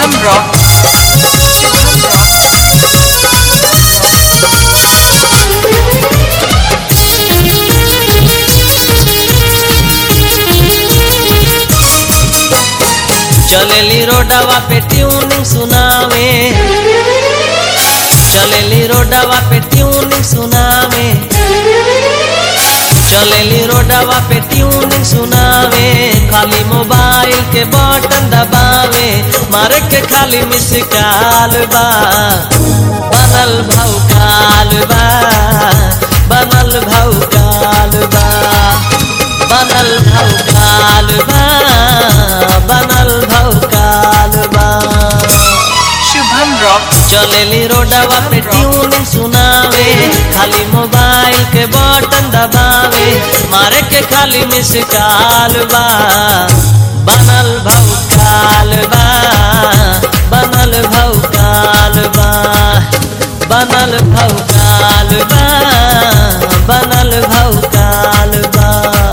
Shubham rock Shubham rock चलेली रोडवा पे tuning सुनावे चलेली रोडवा पे ट्यूनिंग सुनावे चलेली रोडवा पे ट्यूनिंग सुनावे खाली मोबाइल के बटन दबावे मारे के खाली मिस काल बा बनल भाव काल बा बनल भाव काल बा बनल भाव काल बा बनल भाव काल बा शुभम रॉक चलेली रोडवा पे ट्यूनिंग सुनावे खाली मोबाइल के बटन दबावे मारे के खाली मिस काल बा बनल भाव काल बा बनल भाव काल बा बनल भाव काल बा बनल भाव काल बा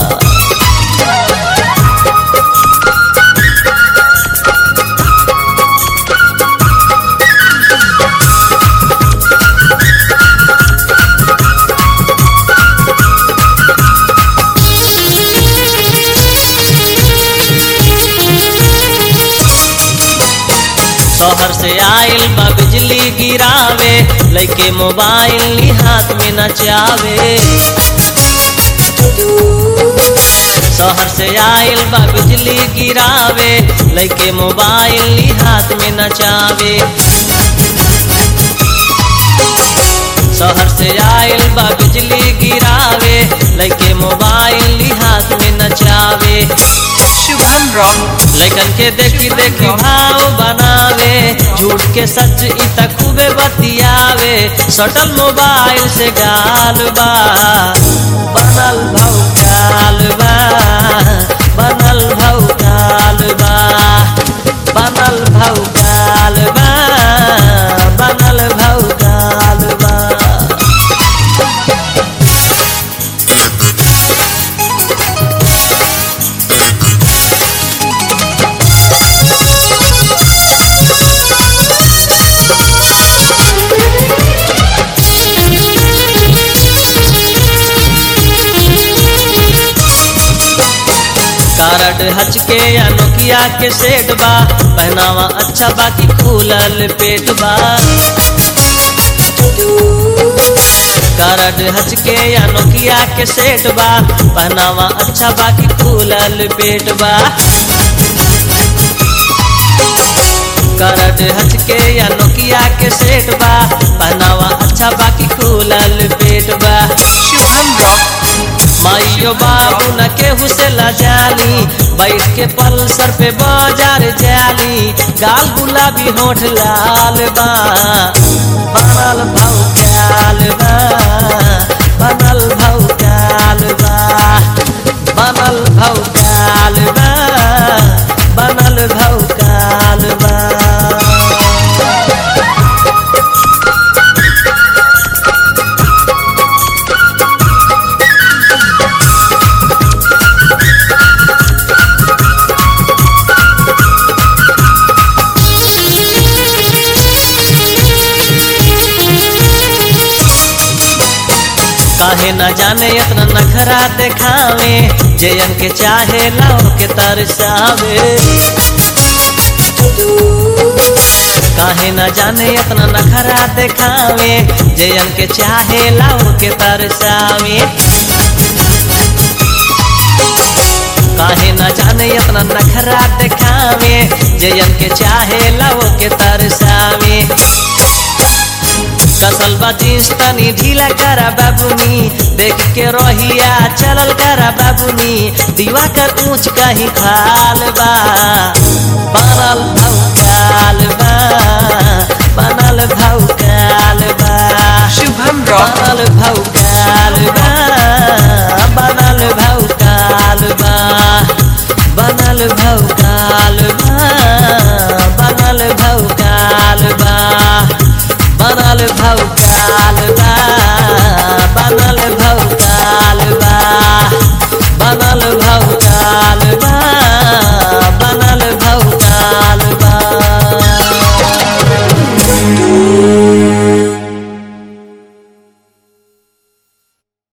शहर से आइल बा बिजली गिरावे लइके मोबाइल ली हाथ में नचावे शहर से आइल बा बिजली गिरावे लइके मोबाइल ली हाथ में नचावे शहर से आइल बा बिजली गिरावे लइके मोबाइल ली हाथ में नचावे शुभम रॉक लइकन के देखी देखी भाव बनावे झूठ के सच इ त खूबे बतियावे सटल मोबाइल से गाल बा बनल भाव काल बा बनल भाव काल बा बनल भाव काल बा बनल भाव काल बा कारड हचके या नोकिया के सेट बा पहनावा अच्छा बाकी खुलल पेट बा कारड हचके या नोकिया के सेट बा पहनावा अच्छा बाकी खुलल पेट बा करड हचके या नोकिया के सेट बा पहनावा अच्छा बाकी खुलल पेट बा शुभम रॉक माइयो बाबू न केहू से लजाली बैठ के पल्सर पे बाजार जाली गाल गुलाबी होठ लाल बा बनल भाव काल बा बनल भाव काल बा बनल भाव काल बा बनल भाव काल बा काहे न जाने इतना नखरा देखावे जयन के चाहे लाओ के तरसावे काहे न जाने इतना नखरा देखावे जयन के चाहे लाओ के तरसावे काहे न जाने इतना नखरा देखावे जयन के चाहे लाओ के तरसावे कसल बा जींस तनी ढीला करा बाबुनी देख के रोहिया चलल करा बाबुनी दीवा कर ऊंच कहीं खाल बा बनल भाव काल बा बनल भाव काल बा शुभम रॉक बनल भाव काल बा